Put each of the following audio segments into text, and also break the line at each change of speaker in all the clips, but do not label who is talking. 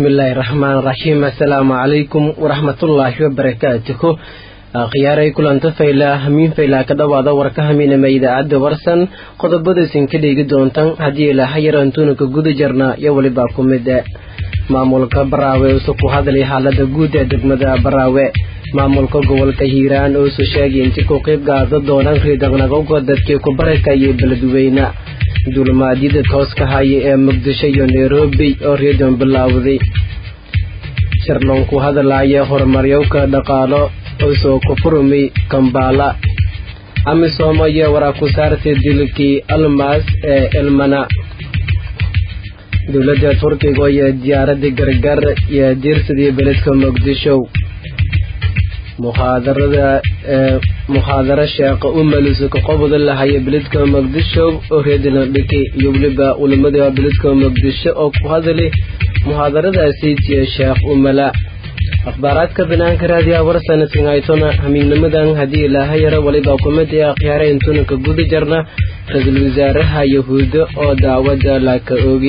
bismillaahi raxmaan raxiim assalaamu calaykum waraxmatullaahi wabarakaatuhu khiyaaray kulanta faylaa hamiin faylaa ka dhowaada warka hamiinama idaacadda warsan qodobadaysan ka dheegi doontan haddii ilaaha yarantuuna ka guda jarnaa iyo welibaa ku mid maamulka baraawe usu ku hadlay xaalada guud ee degmada baraawe maamulka gobolka hiiraan uusu sheegay inti ku qayb qaada doonaan riidaqnaqowga dadkii ku barakayay beledweyne duulimaadyada tooska haya ee muqdisho iyo nairobi oo reedion bilaawday sharloon ku hadlaya horumaryowka dhaqaalo uusoo ku furmay kambaala amisom ayaa waraa ku saartay dilkii almas ee elmana dowladda turkiga iyo diyaaradda gargar iyo diirsadii beledka muqdisho muxaadarada muxaadaro sheeqa u maliso ka qobda lahaya beledka muqdisho oo reedilandhiki iyo weliba culimada beledka muqdisho oo ku hadlay muxaadaradaasi tiya sheekh umala akhbaaraadka banaanka raadiyaha warsana singaytona hamiignimadan haddii ilaaha yaro waliba kumida akhyaara intuna ka guda jarna ra-iisul wasaaraha yahuuddo oo daawada laaka oogi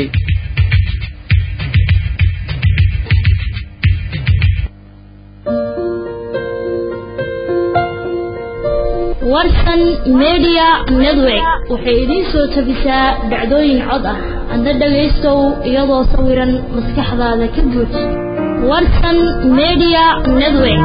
warsan media network waxay idiin soo tabisaa dhacdooyin cod ah adna dhagaystow iyadoo sawiran maskaxdaada ka buuj warsan media network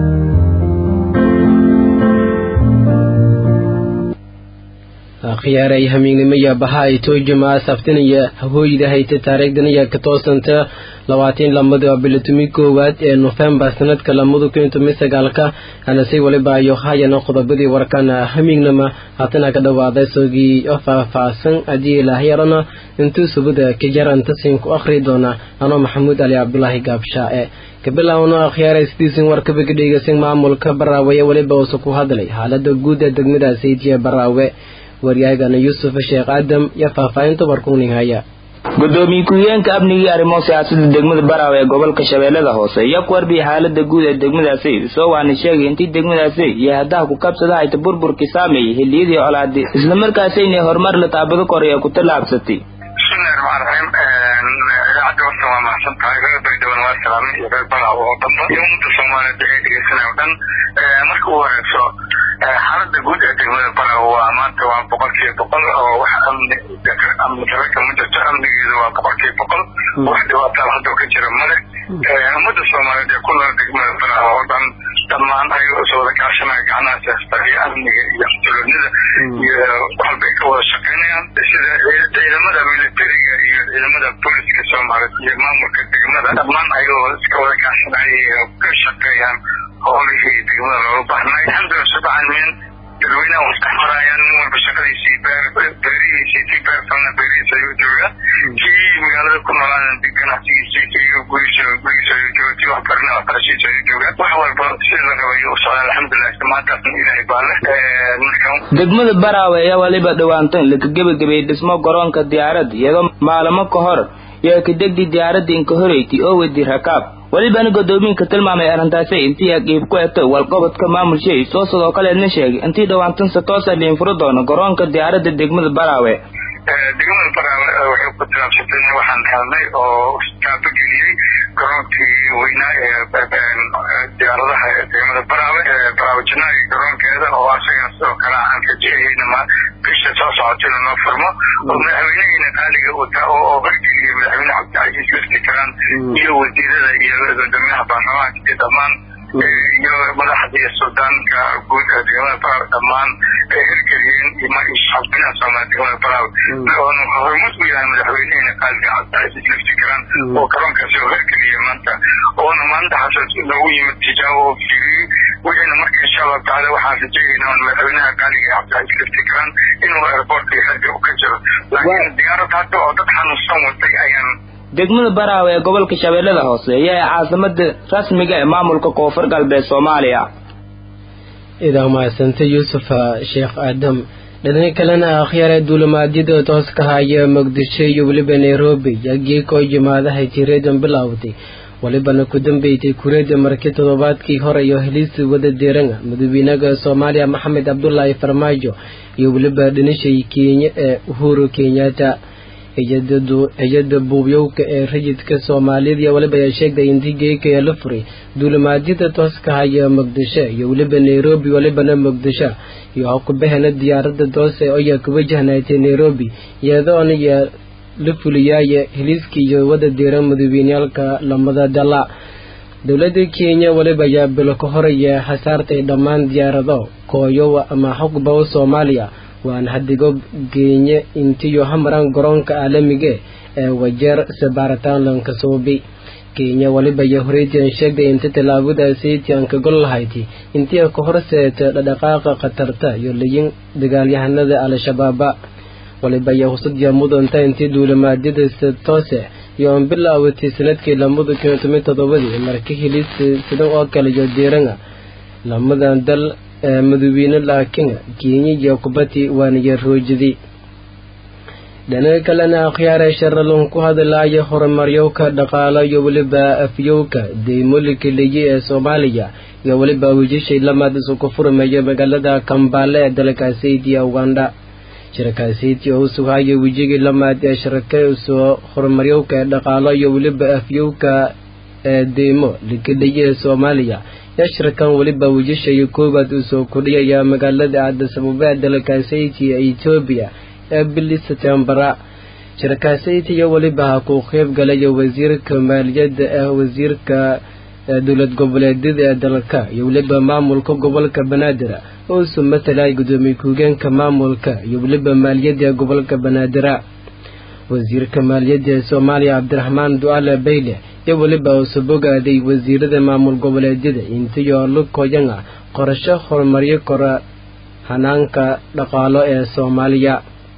khiyaaray hamiignimaya baha ay toojuma saftinaya hahooyda hayta taariikhdanaya ka toosanta labaatan lamada bilatumi koowaad ee nofembar sanadka lamada kun toban sagaalka anasi waliba ayo hayana qodobadii warkana hamiignama haatana ka dhawaaday sogii oo faahfaahsan haddii ilaah yarana intuu subada ka jaranta siin ku akhri doona anoo maxamuud ali cabdulaahi gaabshaae kabilowno akhyaaray sidiisin warkaba ka dhegeysan maamulka baraawe ee weliba uusa ku hadlay xaalada guud ee degmada saydiya baraawe waryaagana yuusuf sheekh aadam iyo faahfaahinta warkuning haya
gudoomiye ku-higeenka amnigii arrimo siyaasada degmada baraawe ee gobolka shabeellada hoose ayaa ku warbiyay xaalada guud ee degmadaasi soo waana sheegay intii degmadaasi iyo haddaha ku kabsada hayta burburkii saameeyey xilliyadii colaadi islamarkaasi inay horumar la taabado koray ee ku tallaabsatay
bismillahi raxmaan raxiim idaacadda warsan waa mahadsan tahay reer baydhaban waa salaamay iyo reer baraawe oo dhanba iyo ummadda soomaaliyeed ee dhegeysanaya o dhan marka u horeyso xaalada guud ee degmada baraawe waa maanta waa boqol kiiba boqol oo wax amni amni daro kama jirto amnigeedu waa boqol kiiba boqol wax dhibaataa hadda ka jira male ummadda soomaaliyeed ee ku nool degmada baraawe oo dhan dhammaan ayagoo is wada kaashanaya gacnaha siyaasada iyo amniga iyo xasiloonida iyo waxbay ka wada shaqeynayaan sida ciidamada militariga iyo ciidamada booliska soomaaliyeed iyo maamulka degmada dhammaan ayagoo iska wada kaashanaya ka shaqeeyaan howlihii degmada looga baahnay alxamdulillah sabcaalamiin dadweynaha was dhex marayaan nin walba shaqadiisii beerihiisii kii beerfalna beerihiisa ayuu jooga kii magaalada ku noolaana ganacsigiisii kii gurigiisa gurigiisa ayuu jooga kii wax barna waxbarashiisa ayuu jooga wax walba sida la raba ayuu u socdaa alxamdulilah maantaasna ilaahay baa leh marka
degmada baraawe ayaa waliba dhowaantan laka gebagabeeyey dhismo garoonka diyaarad iyadoo maalamo ka hor iyo kadegdii diyaaradda inka horeyti oo wedi rakaab welibana godoomiinka tilmaamay arrintaasi intii aqiib ku eto walqabadka maamulshay soo sidoo kaleedna sheegay intii dhowaantanse toosa liin furo doono garoonka diyaaradda degmada baraawe
degmada baraawe waxay ku tilaabsatay waxaan helnay oo taabageliyey garoonkii weynaa ee diyaaradaha ee degmada baraawe baraawe janaagi garoonkeeda oo asagana sidoo kale aan rajeehaynama bisha soo socotayna noo furmo oo madaxweynehiina qaaliga oo horgeliyay madaxweyne cabdicasiis lafti karaan iyo wasiirada iyo gudoomiyaha baarlamaanka iyo dhammaan iyo madaxda iyo suldaanka guud ee degmada baraawe dhammaan ay hirgeliyeen shacabweynaha soomaaliya degmada baraawe oona hormud u yahay madaxweynehina qaaliga cabdicasiis lafti karaan oo garoonkaasi oo hirgeliyay maanta oona maalinta xasaas noogu yimid tijaabo oo fiiriyey wixiina marka insha allahu tacaala waxaan rajeeyaynaa on madaxweynaha qaaliga cabdicasiis lafti karaan inuu airportka iyo xerga ka jiro laakiin diyaarad hadda oo dad xanuunsan watay ayaan
degmada baraawe ee gobolka shabeellada hoose ayaa caasimada rasmiga ee maamulka koonfur galbeed soomaaliya
idaa mahadsanta yuusuf sheekh aadam dhinaca kalena akhyaara duulimaadyada tooska haya muqdisho iyo weliba nairobi yagiikoo jimaadahay tireedan bilowday walibana ku dambeysay kureeda markii toddobaadkii hore iyo heliisi wada deeranga madaxweynaha soomaaliya maxamed cabdulaahi farmaajo iyo weliba dhinashii kenya ee uhuru kenyatta hay-adda buubyowka ee rayidka soomaalida iyo weliba ayaa sheegtay intii geeka ee la furay duulimaadyada tooska haya muqdisho iyo weliba nairobi welibana muqdisho iyo hawkubahana diyaaradda toose ayaa ku wajahnaatay nairobi iyadoona iyo la fuliyaaya heliiskii iyo wada diira madaweyneyaalka lamada dala dowladda kenya weliba ayaa bilo ka horaya hasaartay dhammaan diyaarado kooyo ama xogbaw soomaaliya waan hadigo geenye intiyo hamaran garoonka caalamiga ee wajeer sabaaritaan lankasuubi kenya weliba iyo horeytian sheegtay inta tallaabadaasiiti aan ka gol lahayti intii ka horseeta dhadhaqaaqa khatarta iyo layin dagaalyahanada al-shabaaba waliba iyo husadiya mudanta intii duulimaadyada toose iyo aan bilaawatay sanadkii lamada kun iyo toban todobadii marka hilis sidan oo kale iyo diiranga lamadan dal madawiine laakiin kenya iyo kubati waaniyo roojidi dhinaca kalena akhyaare sharalon ku hadlaya horumaryowka dhaqaalo iyo weliba afyowka deymolika leye ee soomaaliya iyo weliba wijishay lamaad isu ku furmaya magaalada kambaale ee dalkaasi idiya uganda shirakaasiiti oo u sugahaya wijigii lamaad ee sharaka soo horumaryowka ee dhaqaalo iyo weliba afyowka ee deymo likadhaye ee soomaaliya yashrakan weliba wijishayo koowaad uu soo kordhiyaya magaalada aadasababa ee dalkaasiti ee etoobiya ee bili setembara shirakaasiti iyo weliba ha ku qeyb galaya wasiirka maaliyadda ee wasiirka dowlad goboleedyada ee dalka iyo weliba maamulka gobolka banaadir oo isu matalaya gudoomiye ku-higeenka maamulka iyo weliba maaliyadda ee gobolka banaadira wasiirka maaliyadda ee soomaaliya cabdiraxmaan du'aale bayle iyo weliba uusu bogaaday wasiirada maamul goboleedyada intiyo lukoyanga qorasho horumaryo kora hanaanka dhaqaalo ee soomaaliya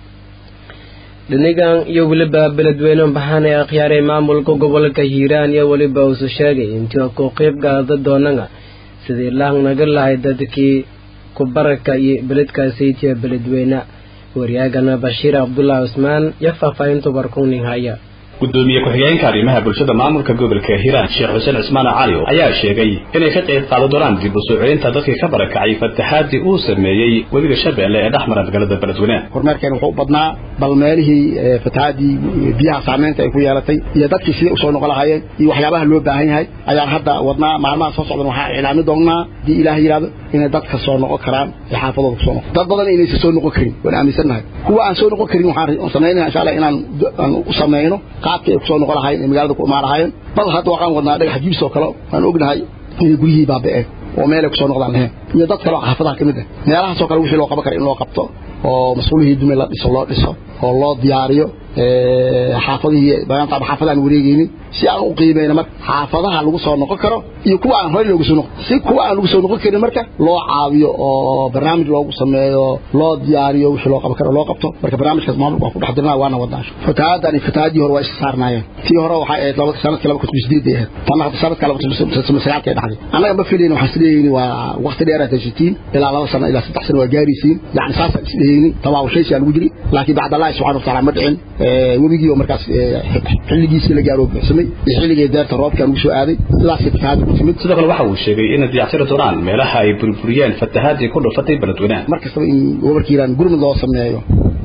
dhinigan iyo weliba beledweyne baxaan ee akhyaaray maamulka gobolka hiiraan iyo weliba uusu sheegay intii ku qeyb gaada doonanga sidii laanaga lahay dadkii kubaraka iyo beledkaasaytiya beledweyne waryaagana bashiir cabdulaahi cusmaan iyo faahfaahinta warkunin haya
gudoomiye ku-xigeenka arrimaha bulshada maamulka gobolka hiiraan sheekh xuseen cismaan cali ayaa sheegay inay ka qayb qaadan doonaan dib u soo celinta dadkii ka barakacay fataxaadii uu sameeyey webiga shabeelle ee dhex mara magaalada beledweyne
horumarkeen wuxuu u badnaa bal meelihii fataxaadii biyaha saameynta ay ku yeelatay iyo dadkii sidai usoo noqon lahaayeen iyo waxyaabaha loo baahan yahay ayaan hadda wadnaa maalmaha soo socdan waxaa iclaami doonnaa haddii ilaah yidhahdo inay dadka soo noqon karaan ee xaafadooda kusoo noqon dad badan inaysan soo noqon karin waan aaminsannahay kuwa aan soo noqon karin waxaan samaynaya insha allah inaan aan u samayno qaabkii ay kusoo noqon lahaayeen ee magaalada ku imaan lahaayeen bal hadda waxaan wadnaa dhagax jibis oo kale aan ognahay inay guryihii baaba'een oo meel ay kusoo noqdaan lahayn iyo dad kale oo xaafadaha ka mid ah meelahaasoo kale wixii loo qaban kara in loo qabto oo mas-uulihii dume la dhiso loo dhiso oo loo diyaariyo xaafadihii maanta xaafadaan wareegeynin si aan u qiimeyno marka xaafadaha lagu soo noqon karo iyo kuwa aan horey loogu soo noqon si kuwa aan lagu soo noqon karin marka loo caawiyo oo barnaamij loogu sameeyo loo diyaariyo wixii loo qaban karo loo qabto marka barnaamijkaas maamulka waan ku dhex dirnaa waana wadnaa fatahaadani fatahaadii hore waa isa saarnaayeen tii hore waxay ahayd laba sanadkii laba kun sideed ay ahayd tanna hadda sanadka laba kun sagaalka ay dhacday annaga ma filayni waxaan isleeyni waa waqti dheer aad haysatiin ilaa laba sano ilaa saddex sano waa gaaraysiin yani saasaan isleeyni tawaawashaysi aa lagu jiri laakiin bacd allahi subxana wataala ma dhicin webigii oo markaas xilligiisii la gaaro buuxsamay iyo xilligii deerta roobkaan ugu soo aaday sidaasay fatahaadda ku timid
sidoo kale waxa uu sheegay inay diyacsiri doonaan meelaha ay burburiyeen fatahaadii ku dhufatay beledweynaha
mar kastaba in gobolka hiiraan gurmud loo sameeyo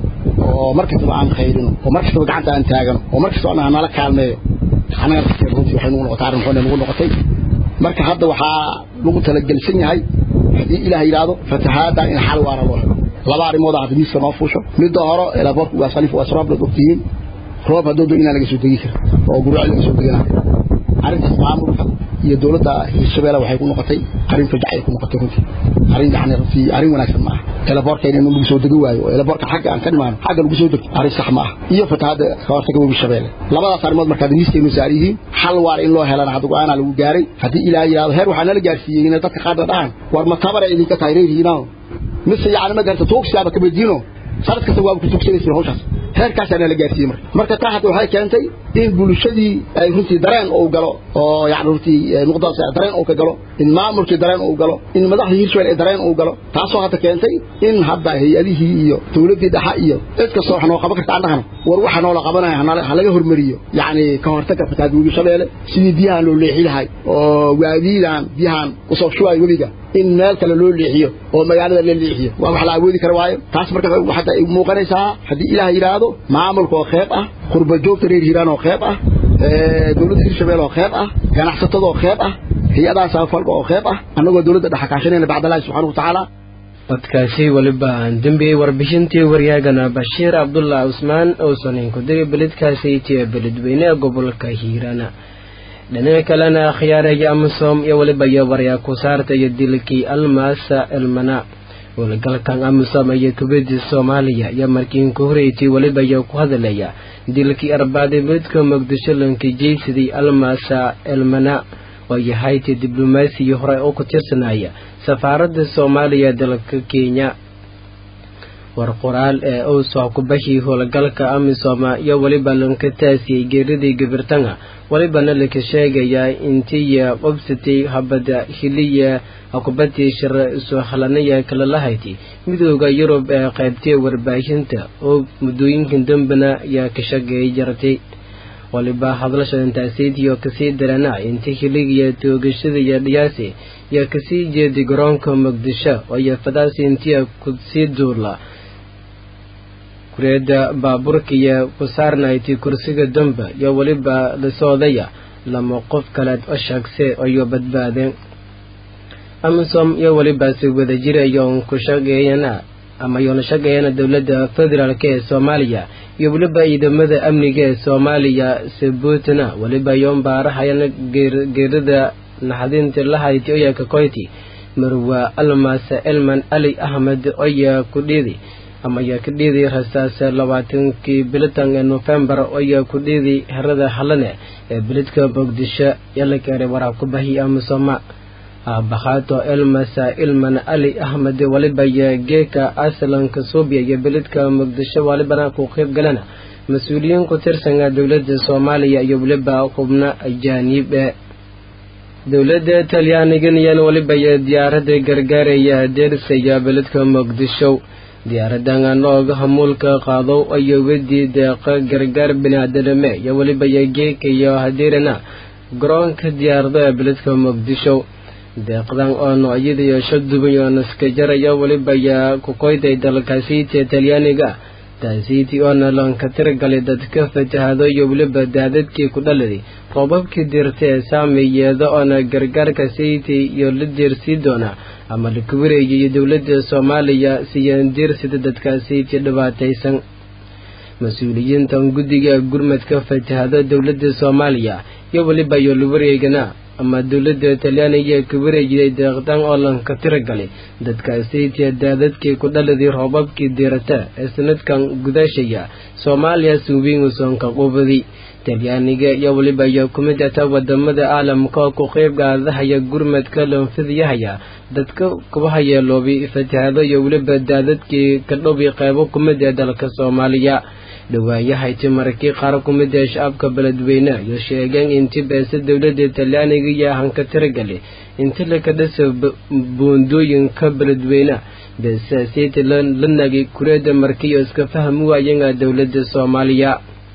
oo mar kastaba aan qayrino oo mar kastaba gacanta aan taagano oo mar kastaba aan nala kaalmeeyo annaga dadkeena runtii waxay nagu noqotay arrin xun nagu noqotay marka hadda waxaa lagu talagelsan yahay haddii ilaah yidhaahdo fatahaadda in xal waara loo helo laba arrimooda hadda miiska noo fuusho midda hore elaboorka waa salif waa sroob dad ogtihiin roob haddoo do inaan laga soo degi karin oo gurwaci laga soo deganayo arrintaas maamulka iyo dowladda hirshabeelle waxay ku noqotay arrin fajac ay ku noqotay runtii arrin yani runtii arrin wanaagsan ma aha elaboorkeena in lagu soo degi waayo oo elaboorka xagga aan ka dhimaano xagga lagu soo degto arrin sax ma aha iyo fatahaadda ka hortaga webi shabeelle labadaas arrimood markaad miiskaynu saar yihiin xal waar in loo helana hadda go-aanaa lagu gaaray haddii ilaah yidhahdo heer waxaa nala gaarsiiyey inay dadka qaarna dhahaan war ma tabara idinka tahay reerhiinao mise yani ma garta tuugsiyaaba ka badiino sanad kasta waaba ku tuugsanaysa hawshaas heerkaasaa nala gaarsiiyey marka marka taa hadda waxay keentay in bulshadii ay runtii dareen uu galo oo yani runtii nuqdaas dareen uu ka galo in maamulkii dareen uu galo in madaxdii hirshabelle dareen uu galo taasoo hadda keentay in hadda hay-adihii iyo dowladdii dhexa iyo cid kastoo wax noo qaban karta annahana war waxa noola qabanaya ha laga hormariyo yacni ka hortagga fatahaad webi shabeelle sidii biyahan loo leexi lahay oo waadiidan biyahan usoo shubaay webiga in meel kale loo leexiyo oo magaalada la leexiyo waa wax la awoodi kara waayo taas marka hadda ay muuqanaysaa haddii ilaah yidhaahdo maamulka oo qeyb ah qurba joogta reer hiiraan oo qeyb ah dowladda hirshabelle oo qeyb ah ganacsatada oo qeyb ah hay-adaha samafalka oo qeyb ah annagoo dowladda dhexakaashanayna bacdallaahi subxaana watacaala
codkaasi weliba aan dembiyey warbixintii waryaagana bashiir cabdullah cusmaan uusan inkudiri beledkaasi tiya beledweyne gobolka hiirana dhinaca kalena khiyaaraya amisom iyo weliba iyo waryaa ku saarta iyo dilkii almaasa elmana howlgalkan amisom iyo kubadii soomaaliya iyo markii inku horeytay weliba iyo ku hadalaya dilkii arbaadimeedka muqdisho lanka jeysadii almaasa elmana oo yahaytii diblomaasiyi hore oo ku tirsanaya safaaradda soomaaliya dalka kenya war qoraal ee uu soo kubashii howlgalka amisoma iyo weliba lanka taasiyey geeridii gabirtanga welibana laka sheegayaa intiya qobsatay habada hiliya akubatii shira soo halanaya kala lahayti midooda yurub ee qaybtay warbaahinta oo muddooyinkan dambena yaa ka shageey jartay waliba hadlasha intaasiitiyo kasii darana inta hiligiya toogashadaiyo dhiyaasi yaa kasii jeeday garoonka muqdisho oo fadaasi intiya kusii duula kureeda baaburkiya ku saarnayti kursiga damba iyo weliba lasoodaya lama qof kaleed oo shaagse ayo badbaadeen amisom iyo welibaasi wada jirayoon ku shaqeeyana ama yoona shaqeeyana dowladda federaalk ee soomaaliya iyo weliba ciidamada amniga ee soomaaliya sabuutna weliba yoon baarahayana geerida naxdinta lahayti oya kakoyti marwa almasa elman ali ahmed oya ku dhiidi ama yaa ka dhiiday rasaas labaatankii bilitan ee nofembar oyaa ku dhiiday herada halane ee bilidka muqdisho ee la keenay waraa ku bahi amisoma aabakhato elmasa ilman ali ahmed waliba iyo geeka aslanka suubiya iyo bilidka muqdisho walibana ku qeyb galana mas-uuliyiin ku tirsanka dowladda soomaaliya iyo weliba xubno ajaaniib e dowladda talyaanigan waliba iyo diyaarada gargaaraya deersaya bilidka muqdisho diyaaradan nooga hamuulka qaado ayo wedii deeqa gargaar biniaadanime iyo weliba iyo geeka iyo hadiirana garoonka diyaarada ee biladka muqdisho deeqdan oo noocyada iyo shaduban oo naskajaraya weliba yaa kukoyday dalkaasiiti talyaaniga taasiiti oona lanka tiragalay dadka fatahado iyo weliba daadadkii ku dhaladay roobabkii dirta ee saameyeeda oona gargaarka siiti iyo la deersii doona ama la kuwareeya iyo dowladda soomaaliya siyaan diirsida dadkaasiiti dhibaataysan mas-uuliyiintan guddiga gurmadka fatahada dowladda soomaaliya iyo weliba iyo lawareegana ama dowladda talyaaniga ka wareejiday deeqdan oo lanka tiragalay dadkaasiitiya daadadkii ku dhaladii roobabkii diirata ee sanadkan gudashaya soomaaliya suubiingusoonka qubadi talyaaniga iyo weliba iyo kumid ata wadamada caalamka oo ku qeyb gaadahaya gurmadka loonfidiyahaya dadka kuba hayeeloobi fatahado iyo weliba daadadkii ka dhowi qeybo kumid ee dalka soomaaliya dhawaayahayti markii qaar ku mid ee shacabka beledweyne iyo sheegeen inti beese dowladda talyaaniga iyo hanka tiragali inti laka dhisa buundooyinka beledweyne beesaasiiti la nagi kureeda markiiyo iska fahmi waayanga dowladda soomaaliya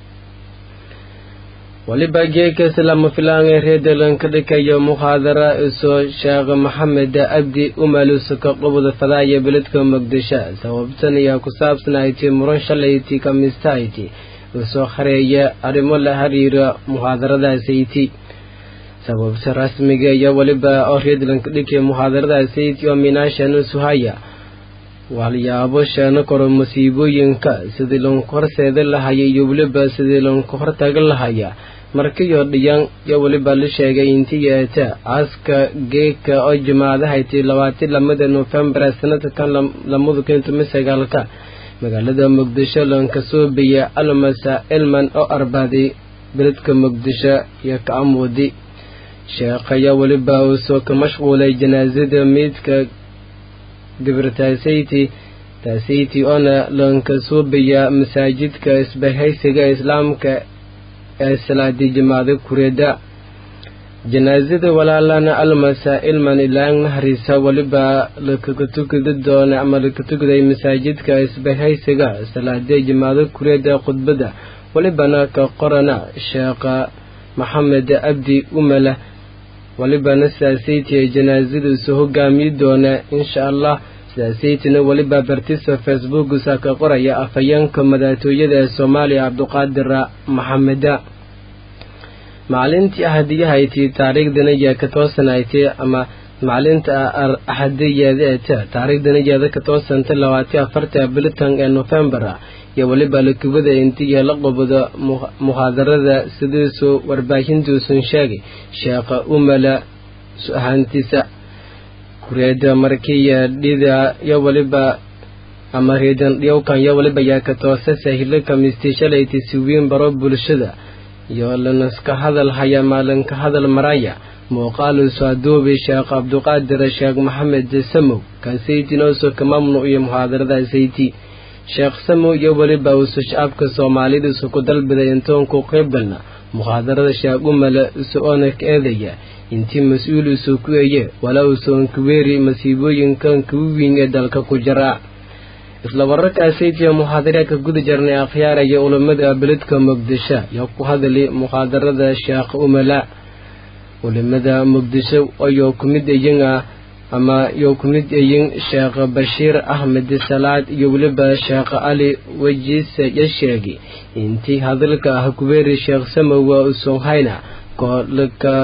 waliba geekas lama filaanay reedalanka dhikayo muhaadara isoo sheekh maxamed abdi umalusuka qobda fadaaya beledka muqdisho sababtan ayaa ku saabsanayti muran shalayti kamistayti isoo hareeya arrimo la xiriira muhaadaradaasyti sababta rasmiga iyo waliba oo reedalanka dhikaya muhaadaradaasyti oo minaashana suhaya waxyaabo sheeno koro masiibooyinka sidii lanku horseeda lahaya iyo weliba sidii lanku hortaga lahaya markiyo dhiyan iyo weliba la sheegay intii yeeta aaska geeka oo jimaadahayti labaati lamada nofembar sanadkan lamada kun tumi sagaalka magaalada muqdisho lanka soobiya almasa elman oo arbaaday beledka muqdisho iyo ka'amudi sheekhaya weliba uu soo ka mashquulay janaasada meydka gabirtaasayti taasayti oona lanka suubiya masaajidka isbahaysiga islaamka ee salaadii jimaada kureeda janaasada walaalana almasa ilman ilaang naharisa weliba lakaga tukidi doona ama laka tukiday masaajidka isbahaysiga salaadii jimaada kureeda khudbada welibana ka qorana sheekha maxamed abdi umala welibana saasaytiya janaasadiisu hogaamiyi doona insha allah sidaasaytina weliba bartisa facebookusa ka qoraya afhayeenka madaxtooyada ee soomaaliya cabduqaadir maxameda maalintii ahadiyahayti taariikhdana yaa ka toosanaytay ama maalinta axadiyadeeta taariikhdana yaada ka toosanta labaati afarta bilitan ee nofembar iyo weliba lakubada intiya la qobado muhaadarada sidiisuu warbaahintuusan sheegay sheekha umala su-ahaantiisa kureeda markiya dhida yo weliba ama reedan dhiyowkan yo weliba yaa ka toosasa hilo kamisti shalayti siwiin baro bulshada iyo lanaska hadal haya maalinka hadal maraya muuqaalusu aduubi sheekh cabduqaadir sheekh maxamed samow kaasaytinooso ka mamnuc iyo muhaadarada sayti sheekh samow iyo weliba usu shacabka soomaalidiisu ku dalbiday intoonku qeybalna muhaadarada sheekh umala isu oona ka eedaya intii mas-uul isu ku eye walaa usoon kuweeri masiibooyinkan kugu wiin ee dalka ku jira isla wararkaasaytiya muxaadaraadka guda jarnay akhyaaraya ulamada beledka muqdisho iyo ku hadali muxaadarada sheekh umala ulamada muqdisho ayoo ku mid ayin ah ama yoo ku mid ayin sheekh bashiir axmed salaad iyo weliba sheekh cali wejiise ya sheegay intii hadalka ah kubeeri sheekh samowa usoonhayna koolka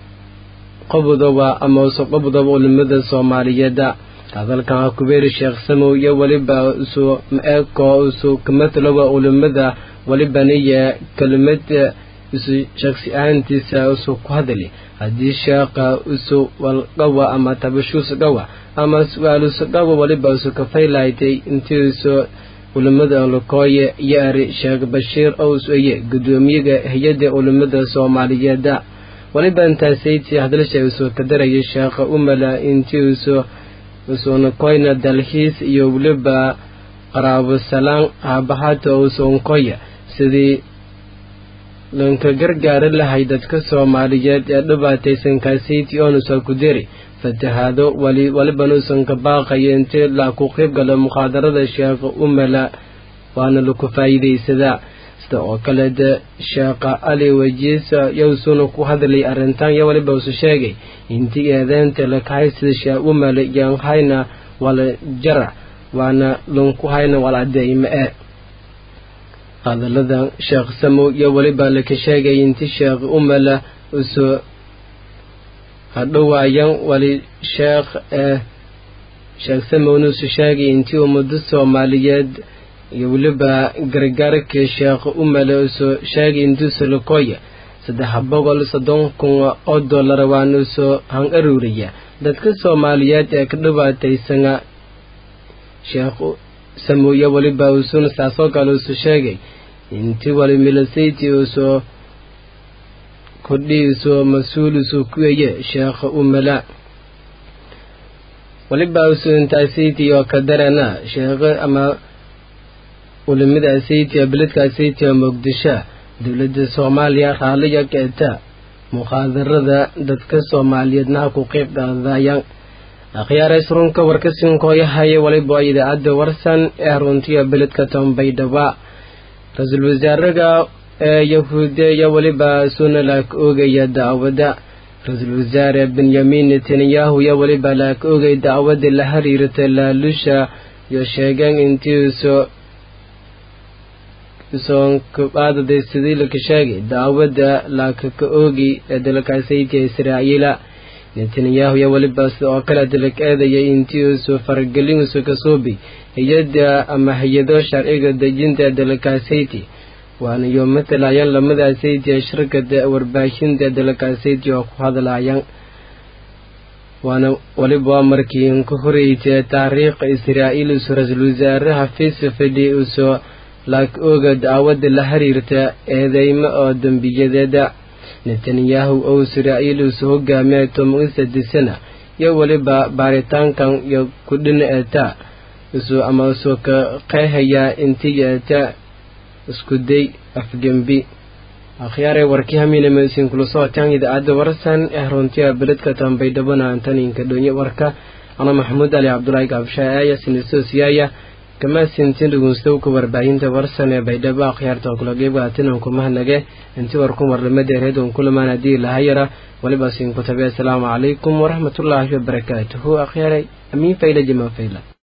qobodoba ama uso qobodoba ulamada soomaaliyeeda hadalkan kubeeri sheekh samow iyo weliba usu ma-eeko usu kamatalowa ulamada welibaniya kelimad isu shaksi ahaantiisa usu ku hadali haddii sheekha usu walqawa ama tabashuusgawa ama su-aalusgawa weliba usu kafaylaytay intiisu ulamada olokooye iyo ari sheekh bashiir ous eye gudoomiyaga hay-adda ulamada soomaaliyeeda weliba intaasaytii hadalsha usu ka daraya sheekha umala intiisu usunakoyna dalxiis iyo weliba qaraabo salaan haabahata usunkoya sidii lanka gargaari lahay dadka soomaaliyeed ee dhibaataysan kaasaytii oonusa ku diri fatahaado wali walibanuusan ka baaqaya intii la ku qayb gala mukhaadarada sheekha umala waana laku faa'iidaysadaa sida oo kale de sheekha ali wajiisa yowsuna ku hadlay arrintan iyo waliba usu sheegay intii eedeynta lakahay sida sheekh umala yaan hayna wala jara waana lanku hayna wala adeeyma e hadaladan sheekh samow iyo weliba laka sheegay inti sheekh umala usu hadhowaayan wali sheekh ee sheekh samowna usu sheegay intii ummado soomaaliyeed iyo weliba gargaarka sheekh umala usu sheegay intuusu lakoya saddex boqol soddon kun oo dollar waana usu han aruuriya dadka soomaaliyeed ee ka dhibaataysana sheekh samowiye weliba usuna saasoo kale usu sheegay intii wali milasayti usu kordhi usu mas-uul usu kuweye sheekha umala weliba usu intaasaytii oo ka darana sheekhe ama ulimada asayti beledka asayti oo muqdisho dowladda soomaaliya raaliya keeta mukhaadarada dadka soomaaliyeedna ha ku qeyb dhaadayaan akhyaarays runka warkasinkooyahaya waliba idaacadda warsan ee runtiya beledka tombaydhaba ra-iisul wasaaraga ee yahuude iyo weliba suna laak oogaya dacwada ra-iisul wasaare benyamin netanyahu iyo weliba laak oogay dacwada la xiriirta laalusha iyo sheegeen intiisu isoonkabaadaday sidii laka sheegay dacwada laakaka oogi ee dalkaasaytiya israa'iila netanyahu iyo weliba sida oo kale dalak eedaya intiisu faragelinsu ka suubi hay-adda ama hay-ado sharciga dejinta ee dalkasayti waana iyo matalayaan lamada sayti ee shirkada warbaahinta dalkasayti oo ku hadlayaan waana weliba waa markii ka horeytay taariikha israa'iil usu ra-iisul wasaaraha fiisa fadhi uso laak ooga dacwada la xiriirta eedeymo oo dembiyadeeda netanyahu oo israa'iil usu hogaamiya toban sadisana iyo weliba baaritaankan iyo kudhina eeta isu ama isu ka qeehayaa intii eeta isku day afgembi akhyaaray warkii hamiinamasiin kula socotaan idaacadda warsan ee runtiya beledka tambaydhabana antaninka dhonye warka ana maxamuud ali cabdulaahi gaabshaa aaya sinisoosiyaaya kama sintin dhugunstowka warbaahinta warsan ee baydhabo akhyaarta oo kula geebgaatinaan kumahanage inti warkun warlamadeereed un kulamaan haddii lahayara waliba siin ku tabe assalaamu calaykum waraxmatullaahi wabarakaatuhu akhyaaray amiin fayla jima fayla